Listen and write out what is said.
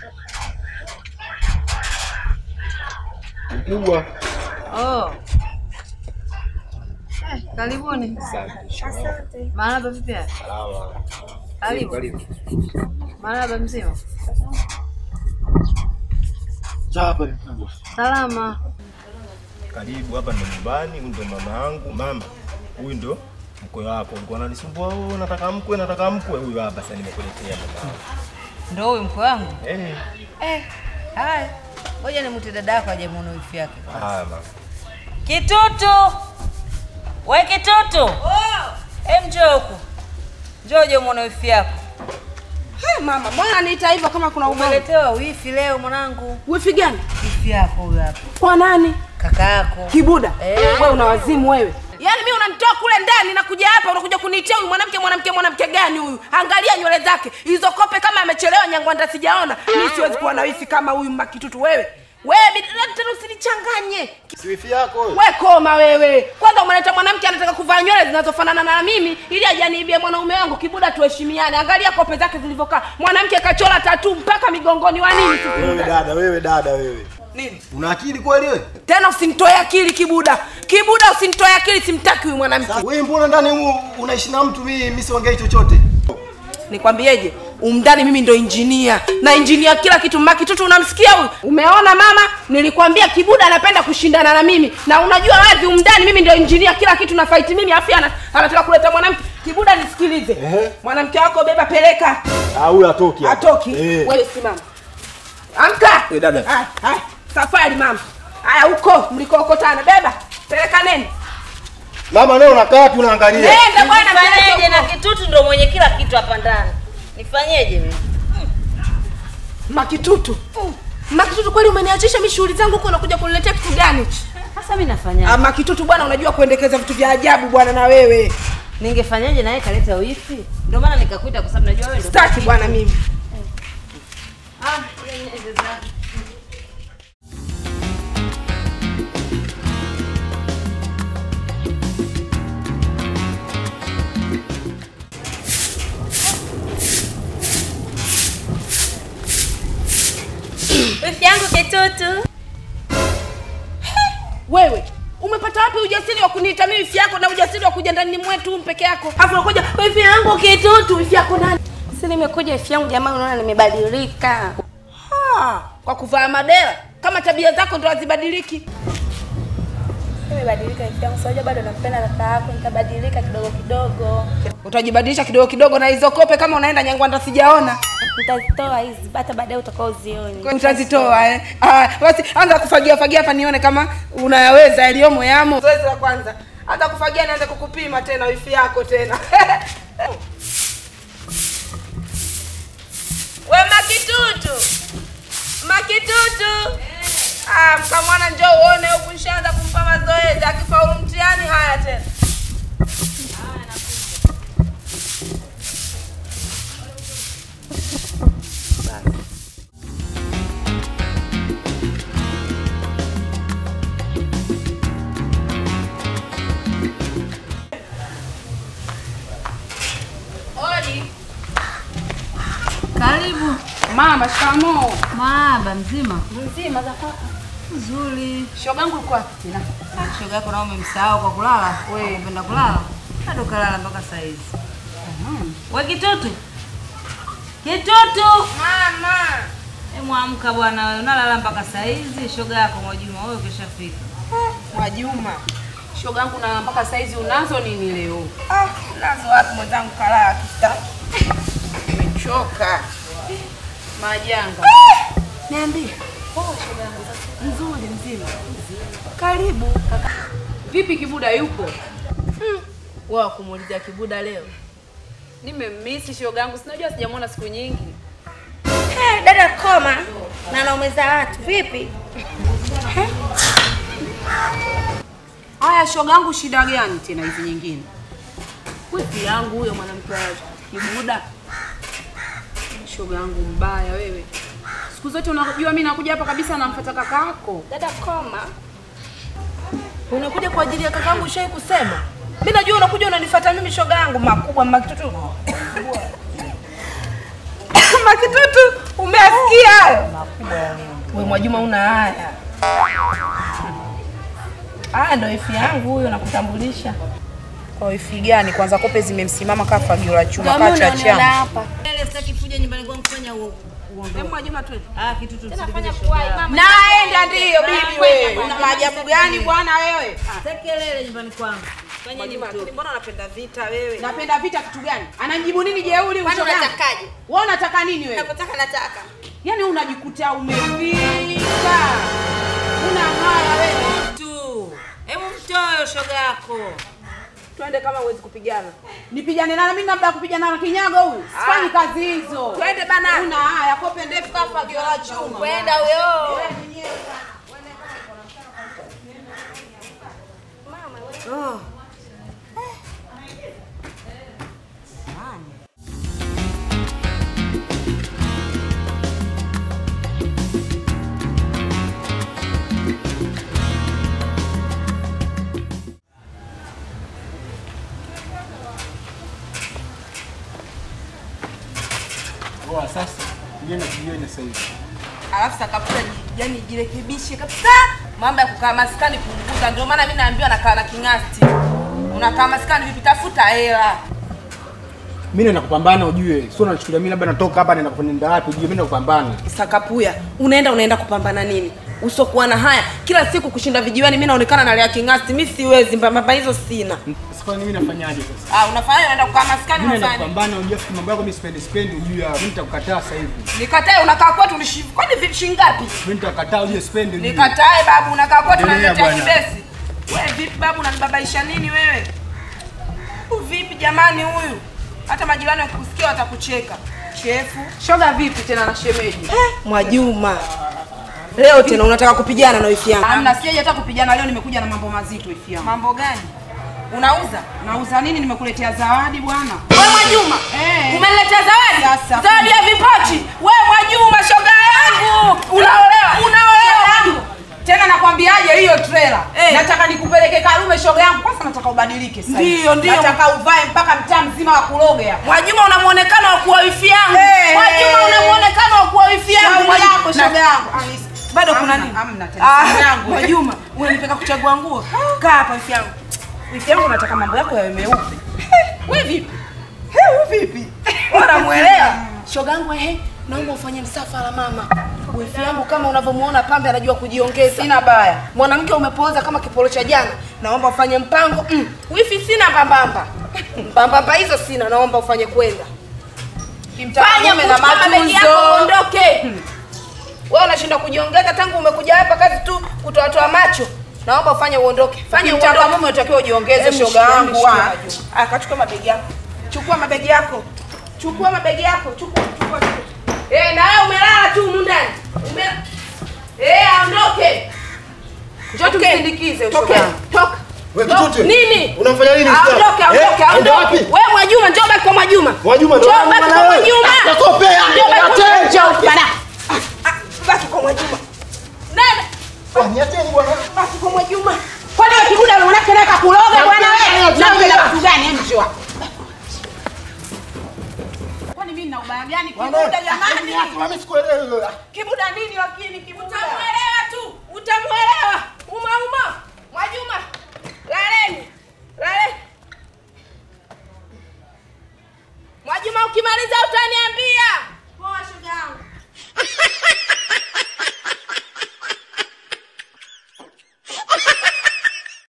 Mkubwa. Oh. Eh, karibuni. Asante. Marahaba vipi? hali? Salama. Karibu. Karibu. Marahaba mzima. Chapa mkubwa. Salama. Karibu hapa ndo nyumbani, huyu ndo mama yangu. Mama, huyu ndo mkwe wako. Ulikuwa unanisumbua wewe, nataka mkwe, nataka mkwe. Huyu hapa sasa nimekuletea mama yangu. Ndio huyu mkwe wangu? Eh, Eh, haya. Ngoja nimute dada yako aje muone wifi yake. haya mama. Kitutu. We kitutu. Oh. Em njoo huku. Njoo uje muone wifi yako. Hey, mama, mbona niita hivyo kama kuna ugomvi? Umeletewa wifi leo mwanangu. Wifi gani? Wifi yako huyu hapa. Kwa nani? Kaka yako. Kibuda. Eh. Wewe una wazimu wewe. Yaani mimi unanitoa kule ndani na kuja hapa unakuja kuniitia huyu mwanamke mwanamke mwanamke gani huyu? Angalia nywele zake. Hizo kope kama amechelewa nyangwanda sijaona. Mimi siwezi kuwa na wifi kama huyu makitutu wewe. Wewe bidada tena usinichanganye. Si wifi yako wewe? We koma wewe. Kwanza umeleta mwanamke anataka kuvaa nywele zinazofanana na mimi ili ajaniibie mwanaume wangu. Kibuda, tuheshimiane. Angalia kope zake zilivyokaa. Mwanamke kachora tatu mpaka migongoni wa nini? Wewe dada, wewe dada wewe. Nini? Una akili kweli wewe? Tena usinitoe akili Kibuda. Kibuda usinitoe akili, simtaki huyu mwanamke. Wewe mbona ndani humu unaishi na mtu mimi mimi siongei chochote? Nikwambieje? Umndani mimi ndo injinia na injinia kila kitu. Makitutu unamsikia huyu? Umeona mama, nilikwambia Kibuda anapenda kushindana na mimi, na unajua wazi umndani mimi ndo injinia kila kitu na fight mimi, afi ana, anataka kuleta mwanamke. Kibuda nisikilize, Ehe. mwanamke wako beba, peleka. Ah, huyu atoki. hapa. Atoki Eh. wewe, simama, amka. Eh, dada. Haya, haya, safari mama. Haya, huko mlikookotana, beba, peleka neni, Mama leo unakaa tu unaangalia. nenda bwana, Nifanyeje peleka na huko. kitutu ndo mwenye kila kitu hapa ndani. Nifanyeje mimi? Makitutu, Makitutu, kweli umeniachisha mimi shughuli zangu huko, unakuja kuniletea kitu gani? Sasa mimi nafanyaje? Ah, Makitutu bwana, unajua kuendekeza vitu vya ajabu bwana, na wewe Ningefanyaje na yeye kaleta wifi? Ndio maana nikakuita kwa sababu najua wewe ndio. staki bwana mimi. Ah, yeye ni zake. Wifi yangu kitutu. Wewe umepata wapi ujasiri wa kuniita mimi wifi yako na ujasiri wa kuja ndani mwetu peke yako? Alafu unakuja wifi yangu kitutu, wifi yako nani? Si nimekuja wifi yangu jamaa, unaona nimebadilika. Ha, kwa kuvaa madera kama tabia zako ndo hazibadiliki. Nimebadilika wifi yangu, sasa bado nampenda kaka yako, nitabadilika kidogo kidogo. Utajibadilisha kidogo kidogo na hizo kope, kama unaenda Nyangwanda sijaona Nitazitoa hizi hata baadaye utakaozioni. utazitoa eh. Ah, basi anza kufagia fagia hapa nione kama unayaweza yaliyomo yamo. Zoezi la kwanza, anza kufagia, nianze kukupima tena wifi yako tena. We Makitutu, Makitutu, ah, mkamwana njoo uone huku, nishaanza kumpa mazoezi. Akifaulu mtihani, haya tena Odi. Karibu. Mama, shikamoo. Maba mzima. Mzima za kwako. Nzuri. Shogangu yuko wapi tena? Shoga yako nao umemsahau kwa kulala. Wewe unapenda kulala? Bado kalala mpaka saa hizi. We kitutu. Kitutu. Mama. Hebu amka bwana wewe. Unalala mpaka saa hizi. Shoga yako Mwajuma wewe ukishafika. Mwajuma. Shogangu na mpaka saizi unazo nini leo? Ah, nazo wapi mwenzangu kalaa kita. Nimechoka. Majanga. Niambie. Poa shogangu. Nzuri mzima. Karibu. Vipi Kibuda yupo? Mm. Wewe kumuulizia Kibuda leo. Nimemmisi shogangu, sinajua sijamwona siku nyingi. Hey, dada koma na naumeza watu vipi? Haya shogangu, shida gani tena hizi nyingine? Wifi yangu huyo mwanamke wa Kibuda. Shogangu mbaya wewe. Siku zote unajua mimi nakuja hapa kabisa namfuata kakako. Dada koma. Unakuja kwa ajili ya kakangu ushai kusema? Mimi najua unakuja unanifuata mimi shoga yangu makubwa makitutu. makitutu, umeasikia hayo? Mwajuma una haya. Haya ndo ifi yangu huyo nakutambulisha. Kwa wifi gani? Kwanza kope zimemsimama kaa fagio la chuma Ndio kaa mimi cha unaoniona chama. hapa. Ile sitaki kuja nyumbani kwangu kufanya uongo. Hebu Mwajuma tu. Ah, kitu tu Nafanya kuwai mama. Naenda ndiyo bibi Naenda, wewe. naenda. Una maajabu gani bwana wewe? Tekelele nyumbani kwangu. Fanya nini Mwajuma, mtoto? mbona unapenda vita wewe? Napenda vita kitu gani? Anamjibu nini jeuri Kwani ushoga? unatakaje? Wewe unataka nini wewe? Napotaka nataka. Yaani unajikuta umefika. Una haya wewe. Tu. Hebu mtoe shoga yako. Twende kama huwezi kupigana. Nipigane na mimi labda kupigana na kinyago huyu. Sifanyi kazi hizo. Twende bana. Una haya kope ndefu kama fagio la chuma. Kwenda huyo. Oh. Poa, sasa niende kujione sasa hivi. Alafu sakaputa yani jirekebishe kabisa. Mambo ya kukaa maskani punguza. Ndio maana mimi naambiwa nakaa na king'asti. Unakaa maskani vipi? Tafuta hela. Mimi naenda kupambana ujue. Sio unachukulia mimi labda natoka hapa naenda kufanya wapi ujue mimi naenda kupambana. Sakapuya, unaenda unaenda kupambana nini? Usokuwa na haya kila siku kushinda vijiweni, mimi naonekana nalea king'asti. Mimi siwezi, mbamba hizo sina. Sasa mimi nafanyaje sasa? Ah, unafanya unaenda kukaa maskani Mimi naenda unafanya. kupambana ujue fikiri mambo yako mimi sipendi sipendi ujue. Mimi nitakukataa sasa hivi. Nikatae unakaa kwetu ulishi. Kwani vipi shilingi ngapi? Mimi nitakataa ujue sipendi ujue. Nikatae babu, unakaa kwetu Endelea unaniletea bwana. kibesi. Wewe vipi babu, unanibabaisha nini wewe? Huyu Vipi jamani huyu? Hata majirani wakikusikia watakucheka. Chefu. Shoga vipi tena na shemeji? Mwajuma. Leo tena unataka kupigana na wifi yangu. Hamna, sijaje hata kupigana leo, nimekuja na mambo mazito ifi yangu. Mambo gani? Unauza? Nauza nini? Nimekuletea zawadi bwana. Wewe Mwajuma. Eh. Umeniletea zawadi? Sasa. Zawadi ya vipochi. Wewe Mwajuma shoga yangu. Unaolewa. Unaolewa. Tena nakwambiaje hiyo trailer. Eh. Nataka nikupeleke Karume shoga yangu. Kwanza nataka ubadilike sasa. hivi. Ndio, ndio. Nataka uvae mpaka mtaa mzima wa kuloga. Mwajuma una muonekano wa kuwa wifi yangu. Eh. Mwajuma una muonekano wa kuwa wifi yangu. Shauri Mwajuma. yako shoga yangu. Anis- Bado kuna Hamna, nini? Hamna tena. Ah, Shoga yangu. Mwajuma, unanipeka kuchagua nguo. Kaa hapa wifi yangu. Wifi yangu nataka mambo yako yawe meupe. Wewe vipi? Wewe vipi? Unamuelewa? Shoga yangu ehe, naomba ufanye msafara mama. Wifi yangu kama unavyomuona pambe anajua kujiongeza. Sina baya. Mwanamke umepooza kama kipolo cha jana. Naomba ufanye mpango. Mm. Wifi sina mbambamba. Mbambamba hizo sina, naomba ufanye kwenda. Fanya Kimtamume na kuchukua mabegi yako matunzo. uondoke. Wewe unashinda kujiongeza tangu umekuja hapa kazi tu kutoatoa macho. Naomba ufanye uondoke. Fanya Kimtaka uondoke. mume utakiwa ujiongeze Hebu shoga shikia, yangu. hebu shikia, ah. Majuma. Ah, kachukua mabegi yako. Chukua mabegi yako. Chukua mabegi yako. Chukua, chukua. chukua. Eh, na wewe umelala tu humu ndani. Ume Eh, aondoke. Njoo tumsindikize Toka. shoga yangu. Toka. Wewe Toka. kitoto. Nini? Unamfanya nini Aondoke, msichana? aondoke, Eh, aende aondoke. wapi? Wewe Mwajuma, njoo baki kwa Mwajuma. Mwajuma ndo Njoo wangu baki bwana kwa wewe. Mwajuma. Nakopea, Njoo baki kwa niache, Mwajuma. Ah, Baki kwa Mwajuma. Nenda. Ah, niacheni bwana. Baki kwa Mwajuma. Kwani wewe kibuda unataka naye kakuloga bwana wewe? Niache, Napenda niache. kitu gani hem njoo. Kwani mimi nina ubaya gani kibuda jamani? Mimi sikuelewi. Kibuda nini lakini kibuda? Utamuelewa tu, utamuelewa. Uma uma. Mwajuma. Laleni. Laleni. Mwajuma ukimaliza utania